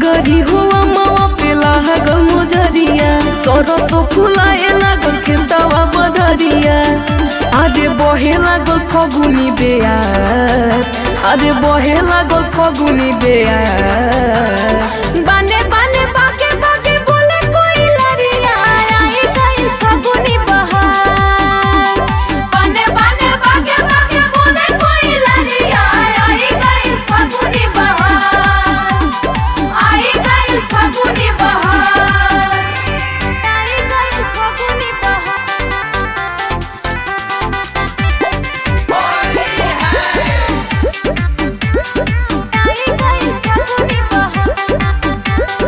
सगरी हुआ मावा पे लागल मोजरिया सरसो फुलाए लागल खेतवा बदरिया आजे बहे लागल फगुनी बेयार आजे बहे लागल फगुनी बेयार बाने बाने बागे बागे बोले कोई लरिया आई गई फगुनी बहार बाने बाने बागे बागे बोले कोई लरिया आई गई फगुनी बहार आई गई फगुनी बहार आई गई फगुनी बहार आई गई फगुनी बहार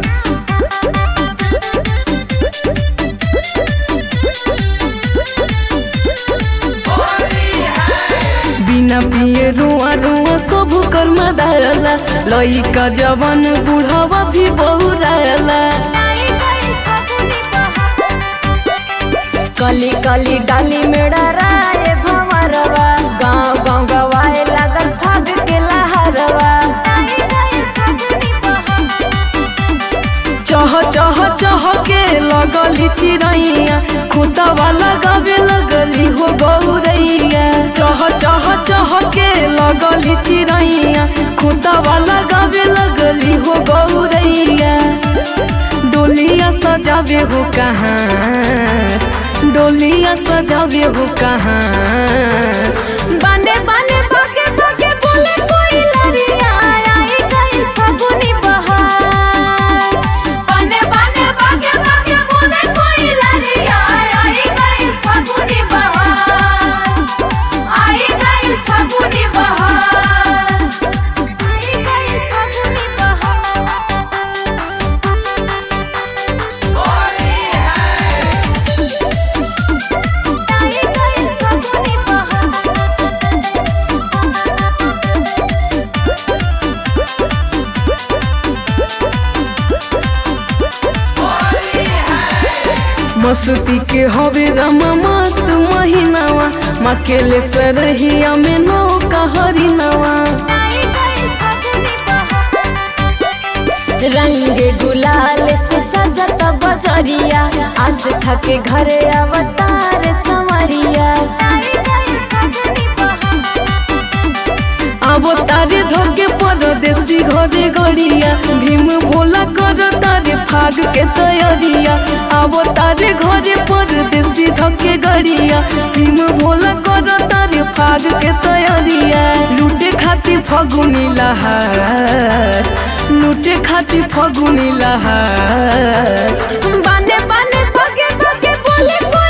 बिना पिए रुआ रुआ सब कर्म दायला लइका जवान बुढ़ावा भी बहुरायला कली कली डाली में डराए भंवरवा गांव गांव गवाए लागल फाग के लहरवा चह चह चह के लगली चिड़ैया खुतवा लगावे लगली हो गौरैया चह चह चह के लगली चिड़ैया खुतवा लगावे लगली हो गौरैया डोलिया सजावे हो कहाँ डोलिया सजावे हो कहाँ बाने बाने बागे बागे बोले कोई लरिया आई गई फगुनी बहार बाने बाने बागे बागे बोले कोई लरिया आई गई फगुनी बहार आई गई फगुनी बहार आई गई फगुनी बहार आई गई फगुनी बहार मस्ती के हवे रमा मस्त महीनावा मकेले सरहिया में नौका हरिनावा रंग गुलाल से सजत बजरिया आस थके घरे अवतार संवरिया आवो तारे धोके परदेसी घरे गड़िया भीम भोला कर तारे फाग के तैयारिया आवो तारे घरे परदेसी धोके गड़िया भीम भोला कर तारे फाग के तैयारिया लूटे खातिर फगुनी लहार लूटे खातिर फगुनी लहार बाने बाने बगे बगे बोले